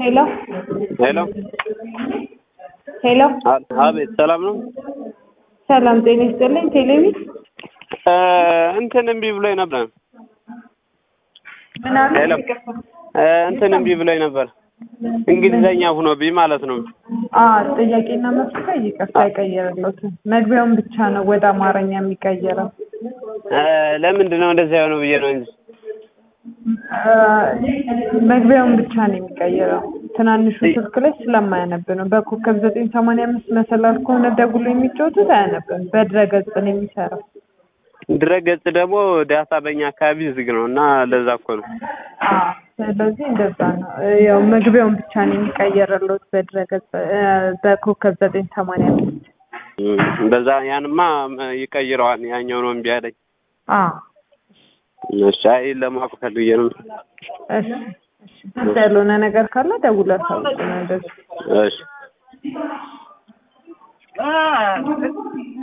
ሄሎ ሄሎ ሄሎ አ- አቤት ሰላም ነው። ሰላም ጤና ይስጥልኝ። ቴሌቪ እ እንትን እምቢ ብሎኝ ነበር። ምን አሉ? ሄሎ እ እንትን እምቢ ብሎኝ ነበር። እንግሊዘኛ ሆኖብኝ ማለት ነው። አ ጥያቄና መልስ ላይ ይቅርታ አይቀየርለትም። መግቢያውን ብቻ ነው ወደ አማርኛ የሚቀየረው። እ ለምንድን ነው እንደዚያ የሆነው ብዬ ነው እንጂ አ፣ መግቢያውን ብቻ ነው የሚቀይረው። ትናንሹ ስልክ ላይ ስለማያነብ ነው። በኮከብ ዘጠኝ ሰማንያ አምስት መሰላል ከሆነ ደውሎ የሚጫወቱት አያነብም። በድረገጽ ነው የሚሰራው። ድረገጽ ደግሞ ዳታ በእኛ አካባቢ ዝግ ነው እና ለዛ እኮ ነው። አ፣ ስለዚህ እንደዛ ነው። ያው መግቢያውን ብቻ ነው የሚቀየርለት በድረገጽ እ፣ በኮከብ ዘጠኝ ሰማንያ አምስት እም፣ በዛ ያንማ ይቀይረዋል። ያኛው ነው እምቢ አለኝ። አ እሺ፣ አይ ለማወቅ ፈልጌ ነው። እሺ እሺ። ግልጽ ያልሆነ ነገር ካለ ደውለህ አሳውቅ ነው እንደዚህ እሺ